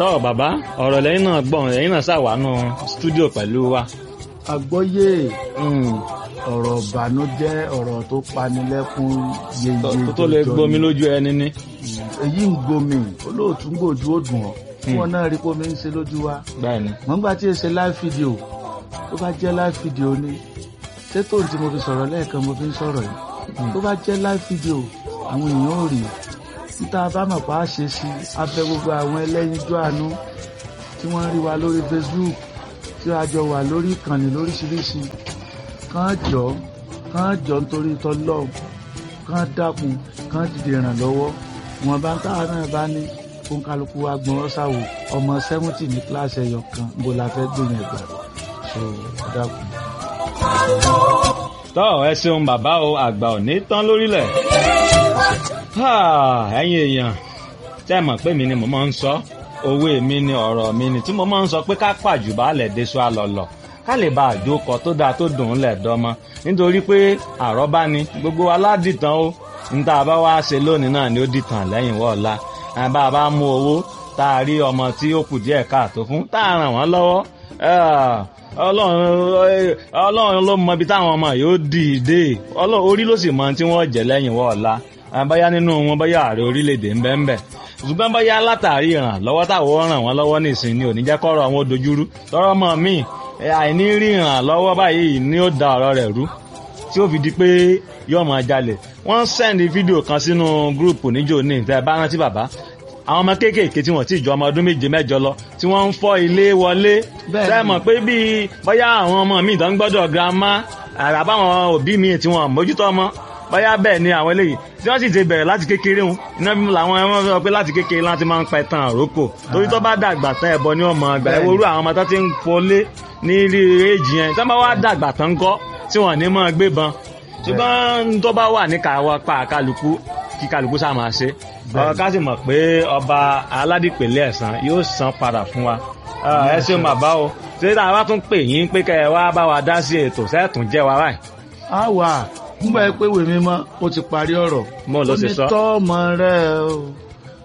tọ́ bàbá ọ̀rọ̀ lẹ́yìn náà gbọ̀n lẹ́yìn náà ṣàwánú stúdíò pẹ̀lú wa. àgbọ́yé ọ̀rọ̀ ìbànújẹ́ ọ̀rọ̀ tó panilẹ́kún yeye tó lè gbomi lójú ẹni ní. èyí ń gbomi olóòtú ń gbòjú ó dùn ọ́ tí wọ́n náà rí pómi ń ṣe lójú wa. bẹ́ẹ̀ni. mọ̀ nígbà tí èsè live video tó bá jẹ́ live video ni ṣé tóun tí mo fi sọ̀rọ̀ lẹ́ẹ̀kan mo fi ń sọ̀rọ̀ yìí tó bá jẹ́ live video àwọn èèyàn ò rí níta bá mọ̀ pa á ṣe sí abẹ́ gbogbo àwọn ẹlẹ́yinjú àánú tí wọ́n rí wa lórí Facebook tí a jọ wà lórí ìkànnì lóríṣiríṣi kàn jọ kàn jọ nítorí tọlọ́ọ̀ kàn dákun kàn dìde ìrànlọ́wọ́ wọn bá ń táwa náà bá ní kó ń kálukú wa gbọ́n ọ́sàwò ọmọ sẹ́wọ́ntì ní kíláàsì ẹ̀yọ kan bó la fẹ́ gbìyànjú ẹ̀gbà so dákun. tọ́ ẹ ṣeun bàbá o àgbà ò ní tán lórílẹ̀. ẹ̀yin èèyàn tẹ́ mọ̀ pé mi ni mo máa ń sọ òwe mi ni ọ̀rọ̀ mi ni tí mo máa ń sọ pé ká pàjù baálẹ̀ déṣọ àlọ́lọ̀ ká lè bá àjókọ tó dáa tó dùn ún lẹ̀ dọ́mọ nítorí pé àrọ́bá ni gbogbo aládìtàn ó níta bá wá ṣe lónìí náà ni ó dìtàn lẹ́yìn wọ́ọ̀la bá a bá mú owó tá a rí ọmọ tí ó kù díẹ̀ káàtó fún tá a ràn wọ́n lọ́wọ́ ọlọ́run ló mọ ibi táwọn ọmọ yóò dì í dé orí ló sì mọ tí wọ́n jẹ́ lẹ́yìn wọ́ọ̀la báyá nínú wọn báyá ààrẹ orílẹ̀-èdè ń bẹ́ẹ̀ ń bẹ́ẹ̀ ṣùgbọ́n báyá látàrí ìrànlọ́wọ́ táwọn ràn wọ́n lọ́wọ́ nìsín ni ò ní jẹ́ kọ́rọ̀ àwọn dojúrú tọ́rọ́ mọ́ míì àìní rí ìrànlọ́wọ́ báyìí ni ó da ọ̀rọ̀ rẹ̀ rú tí ó fi di pé yóò máa jalè wọ́n sẹ́ndì fídíò kan sínú gúrùpù níjó ní ìtẹ́ bá rántí bàbá àwọn ọmọ kéékèèké tí wọ́n ti jọ ọmọ ọdún méje mẹ́jọ lọ tí wọ́n ń fọ́ ilé wọlé sẹ́mọ̀ pé bíi bóyá àwọn ọmọ míì tó ń gbọ́dọ̀ girama àràbáwọn òbí míì tí wọ́n mójútó ọmọ bóyá bẹ́ẹ̀ ni àwọn eléyìí tí wọ́n sì ti bẹ̀rẹ̀ láti kékeré wọn iná bí làwọn ẹ̀wọ̀n sọ pé láti kékeré láti máa ń pa ẹ̀tàn àrókò torí tó bá dàgbà tán ẹ̀bọ ní ọmọ àgbà ẹ̀wòrú àwọn ọmọ tó ti ń fọlé ní ilé èjì yẹn tó bá wá dàgbà tán kọ́ tí wọ́n ní máa gbébọn ṣùgbọ́n tó bá wà ní káwọ́ pa kálukú kí kálukú sá máa ṣe ọ̀rọ̀ ká sì mọ̀ pé ọba aládìpẹ̀lẹ̀ ẹ̀sán yóò san padà fún wa ẹ ṣeun bàbá o ṣé tá a bá tún pè yín pé kẹ́ ẹ wá bá wa dá sí ètò sẹ́ẹ̀tún jẹ́ wa báyìí. a wà nígbà pé wèmí mọ́ ó ti parí ọ̀rọ̀ mo ló ṣe sọ. ó ní tọ́ ọmọ rẹ o